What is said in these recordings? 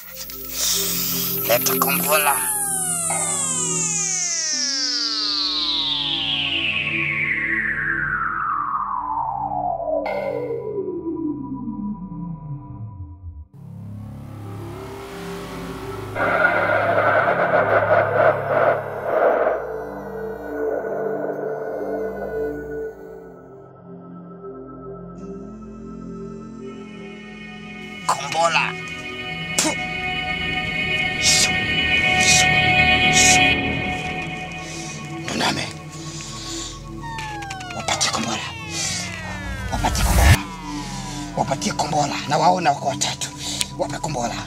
Leta kombola. Kombola. Puh. Shoo. Shoo. Shoo. Nuname. Wapatie kombola. Wapatie kombola. Wapatie kombola. Na waona wako watatu. Wape kombola.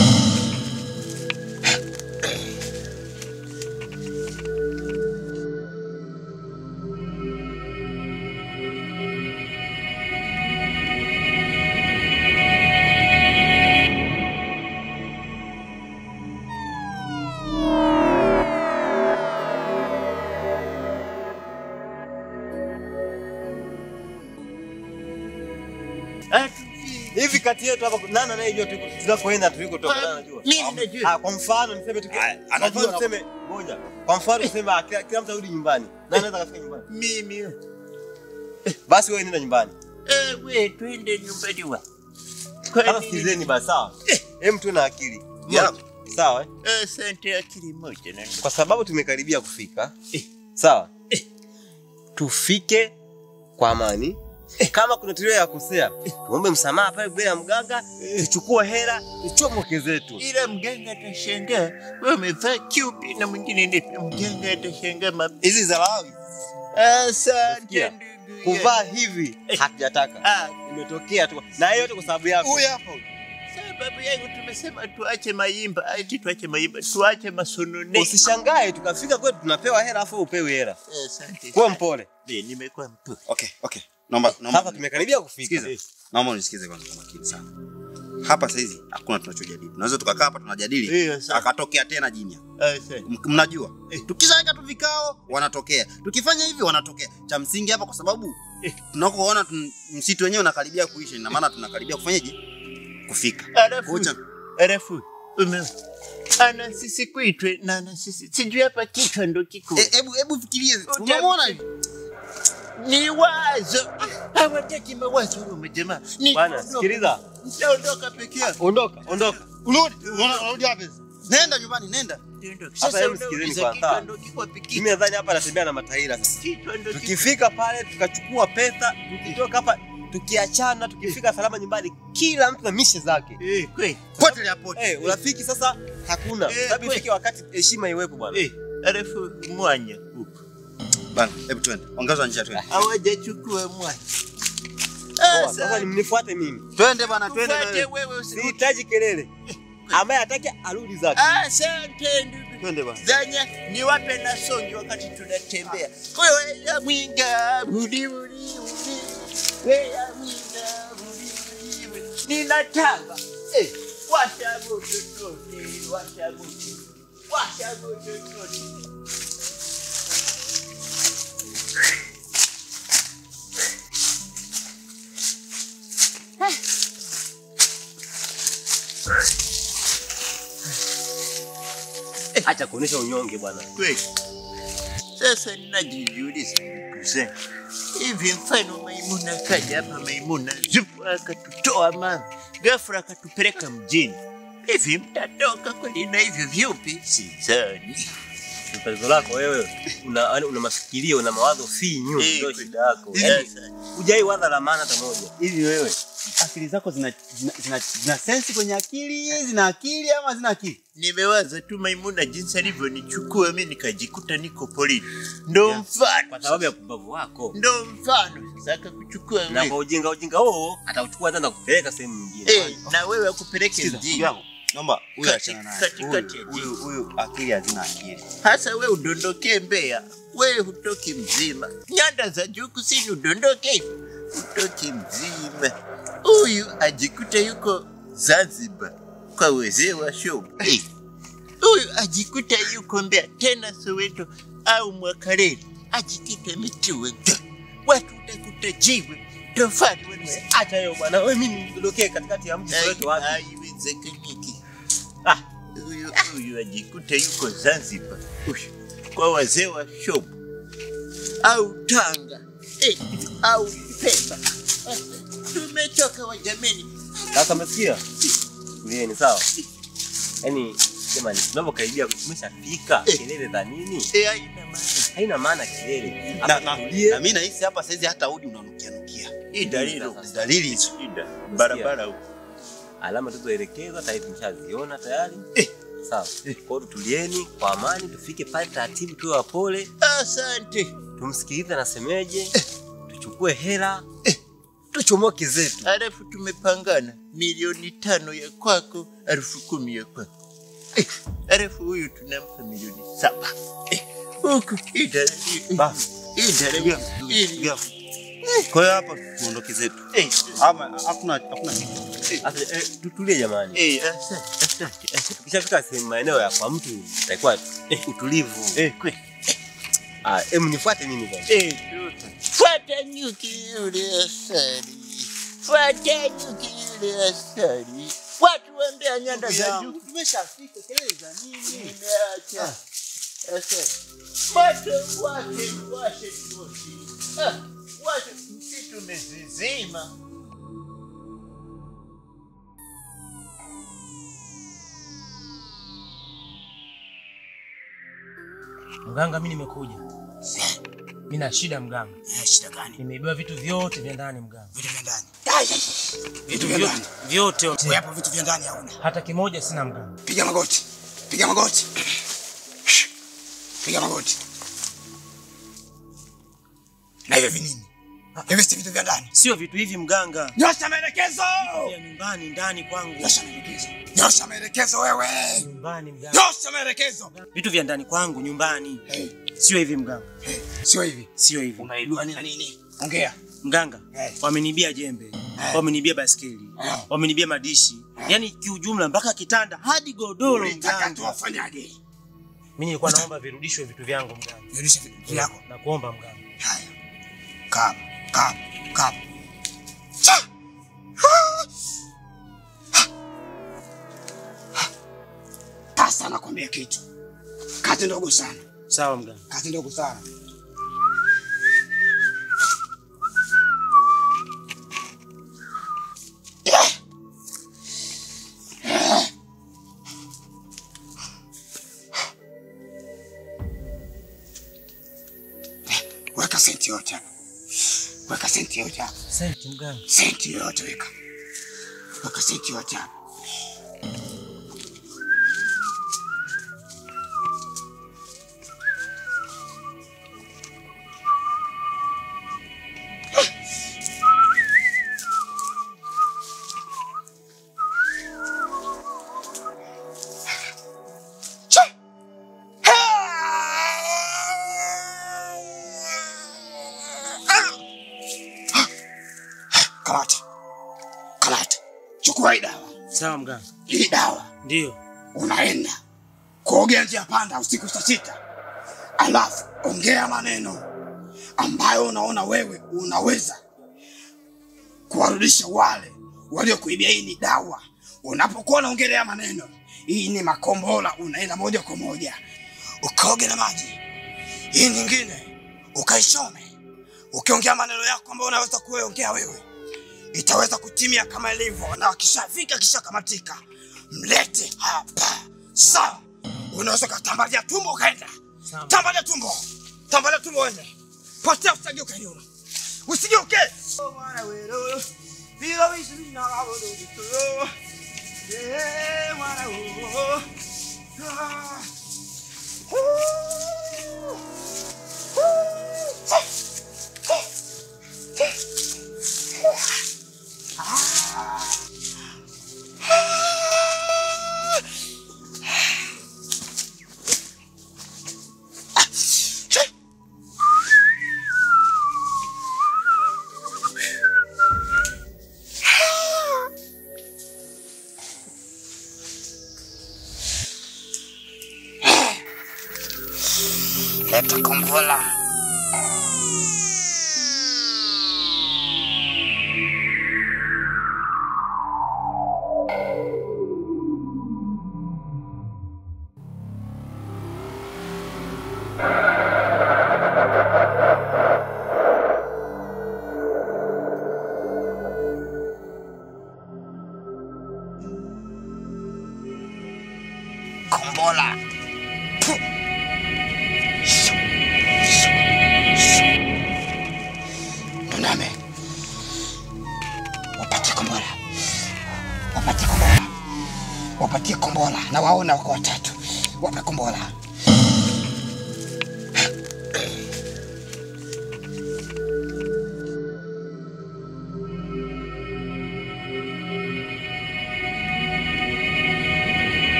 Hivi kati yetu hapa nani anayejua tuko- tunakoenda tulikotoka? Nani anajua? Mimi najua. Ah, kwa mfano niseme tu Ah, kwa anajua mfano na- tuseme ngoja. Kwa mfano tuseme ah, kila, kila mtu arudi nyumbani. Nani anaweza kafika nyumbani? Mimi. Basi wewe nenda nyumbani. Eh, we twende nyumbani wa. Sasa sikilizeni basi sawa. Hem tu na akili. Yeah. Sawa eh? Eh, Asante akili moja na Kwa sababu tumekaribia kufika. Eh. Sawa. Tufike kwa amani. Kama kuna tulio ya kosea, tuombe msamaha pale mbele ya mganga, tuchukue hela, tuchomoke zetu. ila mganga atashangaa wewe umevaa kiupi na mwingine ndiye mganga atashangaa mapi. Hizi za Lawi. Asante Nasikia. ndugu. Kuvaa yangu. hivi hatujataka. Ah, Imetokea tu. Na hiyo yote kwa sababu yako. Huyu hapa. sababu yangu tumesema tuache maimba, ati tuache maimba, tuache masonone. Usishangae tukafika kwetu tunapewa hela afu upewe hela. Asante. Kuwa mpole. Be, nimekuwa mpole. Okay, okay. Naomba naomba Sasa tumekaribia kufika. Sikiza. Naomba unisikize kwanza kwa makini sana. Hapa sasa hizi hakuna tunachojadili. Tunaweza tukakaa hapa tunajadili. Eh, sawa. Akatokea tena jinia. Asante. M- Mnajua? Tukishaweka tu vikao wanatokea. Tukifanya hivi wanatokea. Cha msingi hapa kwa sababu tunakoona tun- msitu wenyewe unakaribia kuisha, ina maana tunakaribia kufanyaje? Kufika. Alafu, Kucha. alafu, ume ana sisi kuitwe na ana sisi sijui hapa kichwa ndo kiko Eh, Hebu hebu fikirie. Uta- Unamwona? ni wazo hawataki mawazo huyo jamaa Ni- Bwana, sikiliza. nitaondoka peke yangu Ondoka, ondoka. Urudi, unaona- unarudi wapi? Nenda nyumbani, nenda. Nitaondoka. Sasa Sasa hebu unauliza sikilizeni kichwa kwanza. ndo kiko peke Mimi nadhani hapa anatembea na mataira sasa. kichwa ndo kiko Tukifika pale tukachukua pesa, tukitoka hapa tukiachana, tukifika salama nyumbani, kila mtu na mishe zake. eh kweli Potelea pote. Eh, urafiki sasa hakuna. Eh, Sababu kwe- ifike wakati heshima iwepo bwana. eh alafu mwanya huko Bana, hebu twende. Ongeza njia twende. hawajachukua mwanya Poa, Sasa mnifuate mimi. Twende bana, twende. Fuate wewe. wewe usirudi. Sihitaji kelele. Ambaye hataki arudi zake. Asante ndugu. Twende bana. Zanya niwape na songi wakati tunatembea. Wewe ya mwinga budi budi budi. Wewe ya mwinga budi budi budi. Ninataka. Eh, washa moto tote, washa moto. Washa moto tote. Acha kuonesha unyonge bwana. Kweli. Sasa ninajiuliza ndugu zangu, hivi mfano Maimuna kaja hapa, Maimuna zupu akatutoa mama, ghafla akatupeleka mjini, hivi mtatoka kweli na hivyo vyupi? Sidhani. Tatizo lako wewe una yaani una mafikirio una mawazo finyu Eh, ndio kweli. shida yako. Hivi- Yaani hujai waza la maana hata moja. hivi wewe akili zako zina, zina, zina, zina sensi kwenye akili zina akili ama zina akili Nimewaza tu Maimuna jinsi alivyonichukua mimi nikajikuta niko polini, ndo mfano Kwa sababu ya pumbavu wako. ndo mfano sasa akakuchukua Na wewe kwa ujinga ujinga huo atauchukua tena kupeleka sehemu nyingine. eh, na wewe akupeleke Sikiza, mjini. ndugu yangu. Naomba huyu Kati- achana naye. katikati ya Huyu- Huyu huyu akili hazina akili. hasa we udondokee Mbeya, we hutoki mzima. Nyanda za juu kusini udondoke, hutoki mzima. Huyu ajikuta yuko Zanzibar kwa wazee wa show. Eh, Huyu ajikuta yuko Mbeya tena Soweto au Mwakaleli, ajikita mituwe watu utakuta jiwe tofali wanasema Acha hiyo bwana. Wewe mimi nidondokee katikati ya mji wetu wapi? haiwezekaniki. Ah. Huyu huyu ajikute yuko Zanzibar Ush, kwa wazee wa shopu au Tanga eh, au Pemba. Eh, Tumechoka wajameni. Sasa umesikia? Tulieni sawa. Yaani jamani, tunavyokaribia tumeshafika. Eh. Kelele za nini? Eh, haina maana. Haina maana kelele. Na, Hapa na, tulie. na mimi nahisi hapa saizi hata udi unanukia nukia. Hii dalili Sasa. Dalili hizo. shida barabara huko. alama tulizoelekezwa tayari tumeshaziona tayari. Eh. Sawa. Kwa hiyo tulieni kwa amani, tufike pale taratibu, tuwe wapole, Asante. tumsikilize anasemeje, tuchukue hela, tuchomoke zetu. Alafu tumepangana milioni tano ya kwako, elfu kumi ya kwako. Eh, alafu huyu tunampa milioni saba. Eh, huku hii dalili- Basi. hii dalili- hii- Gafu. Kwa hiyo hapa tuondoke zetu. Eh, Ama hakuna hakuna kitu. Sasa eh, tutulie jamani. eh, asante, asante, asante. Tukishafika sehemu maeneo ya kwa mtu itakuwa eh, utulivu. Eh, kweli. Ah, em nifuate mimi bwana. Eh, tuta. Fuata nyuki yule asali, fuata nyuki yule asali. Watu wambea nyanda za juu Tumeshafika kelele za nini? Nimeacha. Sasa moto wake washe moshi. Ah, washe msitu umezizima. Mganga, mi nimekuja. Mi na shida mganga, Eh, shida gani? nimeibiwa vitu vyote vya ndani mganga, Vitu vya ndani. Ai, ai, Vitu vya ndani. vyote Wewe hapo vitu vya ndani hauna. hata kimoja sina mganga. Piga magoti. Piga magoti. Piga magoti. Na hivyo vinini? Hivi si vitu vya ndani. Sio vitu hivi mganga, Nyosha maelekezo. vya nyumbani ndani kwangu, Nyosha maelekezo. Nyosha maelekezo wewe. nyumbani mganga, Nyosha maelekezo. vitu vya ndani kwangu nyumbani, Eh, sio hivi mganga, eh, Sio hivi. sio hivi Unaibiwa nini na nini? Ongea. mganga. Eh. Wamenibia jembe, wamenibia baskeli, Eh. wamenibia madishi, yaani kiujumla mpaka kitanda hadi godoro Ulitaka mganga. tuwafanyaje? Mimi nilikuwa naomba virudishwe vitu vyangu mganga, Rudisha vitu vyako. na kuomba mganga. Haya. Kaa, kaa, kaa. Cha! Sasa nakwambia kitu. Kazi ndogo sana. Sawa mganga. Kazi ndogo sana. Weka senti yote hapa. Weka senti yote hapa. Senti mganga. Senti yote weka. Weka senti yote hapa. Cha! Kamata. Kamata. Chukua hii dawa. Sawa mganga. Hii dawa Ndio. unaenda kuogea njia panda usiku saa sita, alafu ongea maneno ambayo unaona wewe unaweza kuwarudisha wale waliokuibia. Hii ni dawa. Unapokuwa unaongelea maneno, hii ni makombola, unaenda moja kwa moja ukaoge na maji. Hii nyingine ukaishome, ukiongea maneno yako ambayo unaweza kuongea wewe itaweza kutimia kama ilivyo, na akishafika kishakamatika, mlete hapa. Sawa, unaweza ukatambalia tumbo ukaenda, Sawa. tambalia tumbo, tambalia tumbo, uende potea, usigeuke nyuma, usigeuke. Leta kombola. kombola. Puh. Shu. Shu. Shu. Tuname. Wapatie kombola. Wapatie kombola. Wapatie kombola. Na waona wako watatu. Wape kombola.